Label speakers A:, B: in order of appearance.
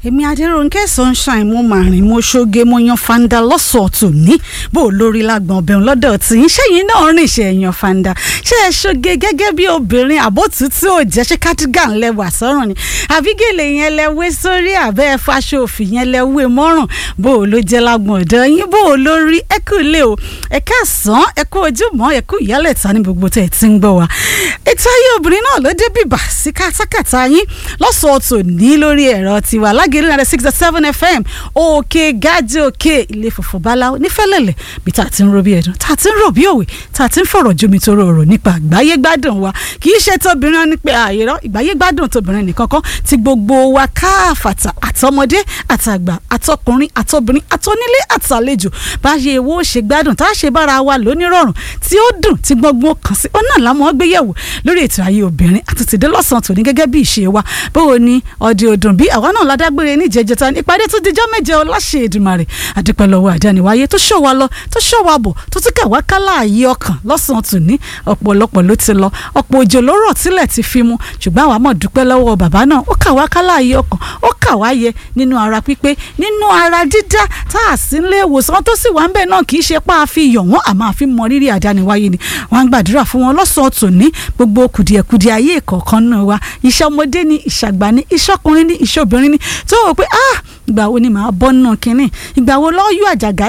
A: èmi adéròǹkẹ́ sunshine mo máa rìn mo ṣoge mo yan fanda lọ́sọ̀ọ̀tù ní bó lórí lágbọ̀n ọbẹ̀rún lọ́dọ̀ tí ń ṣẹ́yìn náà rìn ṣe yan fanda ṣé ẹ ṣoge gẹ́gẹ́ bí obìnrin àbótútù ò jẹ́ ṣé cardigan lẹ́wà sọ́rùn ni àbígèlè yẹn lẹ́wé sórí àbẹ́ ẹ fàṣọ òfì yẹn lẹ́wé mọ́rùn bó ló jẹ́ lágbọ̀n ọ̀dọ̀ yín bó lórí ẹ kú lé o ẹ káàsán ẹ kú ojúmọ́ ẹ kú ìyálẹ̀ta ní gbogbo tẹ̀ tí ń gbọ́ wa ètò ayé obìnrin náà ló dé bìbà sí kátàkátà yín lọ́sọ̀ọ̀tù ní lórí ẹ̀rọ tiwa lágẹ̀rẹ́ náà six seven fm òkè gájì òkè ilé fòfò báláwo nífẹ̀lẹ̀lẹ̀ bí tá a ti ń ro bí ẹ̀dùn tá a ti ń rò bí òwe tá a ti ń fọ̀rọ̀ jomi tó rọrọ̀ nípa àgbáyé gbádùn wa kì í ṣe tóbìnrin ní pé àyèrọ ìgbáyé gbádùn tóbìnrin nìkan kan ti gbogbo wa káàfàtà àtọmọdé àtàgbà àtọkùnrin àtọbìnrin àtọnílé àtàlejò bá ṣe èwo ṣe gbádùn tá a ṣe bára wa lónírọ̀rùn tí ó dùn tí gbọ́ngbọ́n kàn sí ọ̀nà làwọn gbéyẹ̀wò lórí ètò ayé obìnrin àti tìdé lọ́sàn-án tòní gẹ́gẹ́ bí ìṣe wa báwo ni ọdẹ ọdún bí àwa náà ládágbére ní ìjẹjẹta ìpàdé tó dijọ́ méje ọláṣẹ Èdùmàrè àdúpẹ́ lọ́wọ́ àdániwáyé tó ṣọ́ wa lọ tó ṣọ́ wa bọ̀ tó tún kà wá kálá ààyè ọkàn lọ́sàn-án tòní ọ̀pọ̀lọpọ̀ ló ti lọ ọ̀pọ̀ òjò ló rọ̀ tílẹ̀ ti fi mu ṣùgbọ́n àwa mọ̀ dúpẹ́ lọ́wọ́ bàbá náà ó kà wá kálá ààyè ọkàn ó kà wá yẹ nínú ara pípé nínú ara dídá tá a sì ń lé ìwòsàn tó sì wà ń bẹ̀ náà kì í ṣe pa àfi yọ̀ wọ́n àmọ́ àfi mọ rírì àdániwáyé ni wọ́n á gbàdúrà fún wọn lọ́sàn-án tòní gbogbo kùdìẹ̀kùdìẹ̀ ayé ìkọ̀ọ̀kan náà wa iṣẹ́ ọmọdé ni ìṣàgbà ni iṣẹ́ ọkùnrin ni iṣẹ́ obìnrin ni tó wò pé ah ìgbà wo ni màá bọ́ nínú kínní ìgbà wo lọ́ọ́ yọ àjàgà